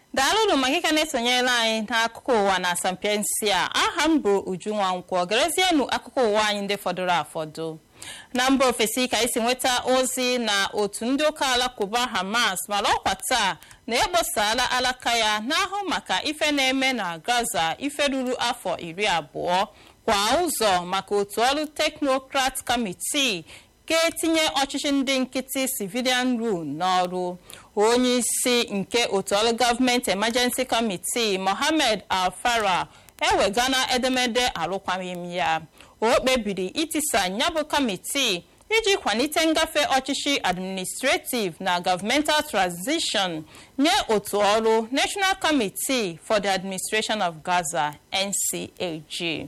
daalụnụ maka ịka na-esonyere anyị n'akụkọ ụwa na asampiensi a aha m bụ uju nwankwọ gerezienụ akụkọ ụwa anyị ndị fọdụrụ afọdụ na mba ofesi ka isi nweta ozi na otu ndị ụka alakụba hamas mara ọkwa taa na ekposala alaka ya n'ahụ maka ife na-eme na gaza ife ruru afọ iri abụọ kwa ụzọ maka otu ọrụ teknokrat kamitii ga-etinye ọchịchị ndị nkịtị civilian rule n'ọrụ onye isi nke otu ọrụ gọọmenti emergency committee mohammed al-fara ewegana edemede arụkwaghịm ya o kpebiri itisa nyabụ kamitii iji kwalite ngafe ọchịchị administrative na governmental transition nye otu ọrụ national committee for the administration of gaza ncag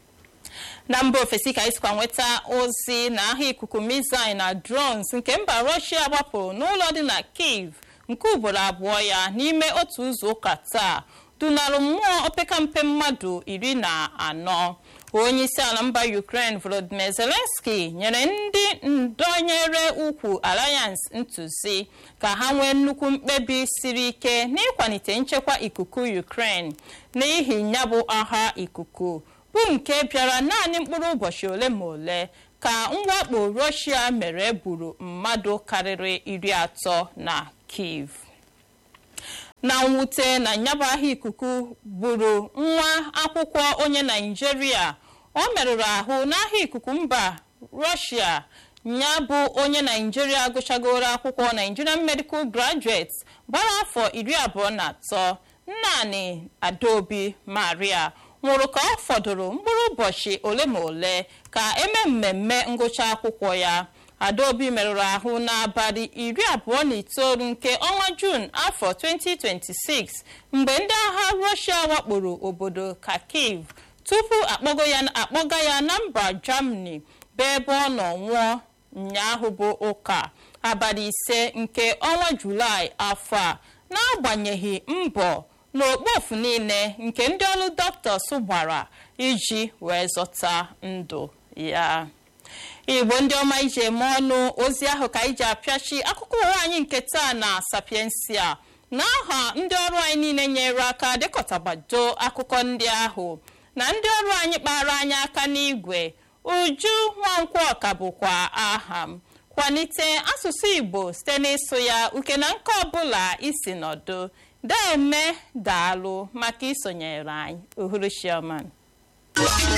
na mba ofesi ka isikwa nweta ozi na aha ikuku missile na drones nke mba russia gbapụrụ n'ụlọ dị na kiev nke ugboro abụọ ya n'ime otu izu ụka taa dunarụ mmụọ opekampe mmadụ iri na anọ onye isi ala mba ukraine volodymyr zelensky nyere ndị ndonyere ukwu alliance ntụzi ka ha nwee nnukwu mkpebi siri ike n'ịkwalite nchekwa ikuku ukraine n'ihi ya bụ agha ikuku bụ nke bịara naanị mkpụrụ ụbọchị ole ma ole ka mwakpo russia mere gburu mmadụ karịrị iri atọ na kiev na mwute na nyabụ ahịa ikuku gburu nwa akwụkwọ onye naijiria ọ merụrụ ahụ n'ahịa ikuku mba russia ya bụ onye naijiria gụchagoro akwụkwọ nigerian medical graduate gbara afọ iri abụọ na atọ nnanị adaobi maria nwụrụ ka ọ fọdụrụ mkpụrụ ụbọchị ole ma ole ka eme mmemme ngụcha akwụkwọ ya adaobi merụrụ ahụ n'abalị iri abụọ na itoolu nke ọnwa juun afọ 2026 mgbe ndị agha rọshia wakporo obodo kharkiv tupu akpọga ya na mba germany bụ ebe ọ nọ nwụọ ụnyaahụ bụ ụka abalị ise nke ọnwa julaị afọ a n'agbanyeghị mbọ n'okpofu niile nke ndị ọrụ dọkịta gbara iji wee zọta ndụ ya igbo ndị ọma iji eme ọnụ ozi ahụ ka iji apịachi akụkọ ụwa anyị nke taa na sapiensia na aha ndị ọrụ anyị niile nyere aka dekọtabado akụkọ ndị ahụ na ndị ọrụ anyị kpara anyị aka n'igwe uju nwankwọ ka bụkwa aha m kwalite asụsụ igbo site n'ịsụ ya uke na nke ọbụla isi nọdụ deme daalụ maka isonyere anyị uhuruchioma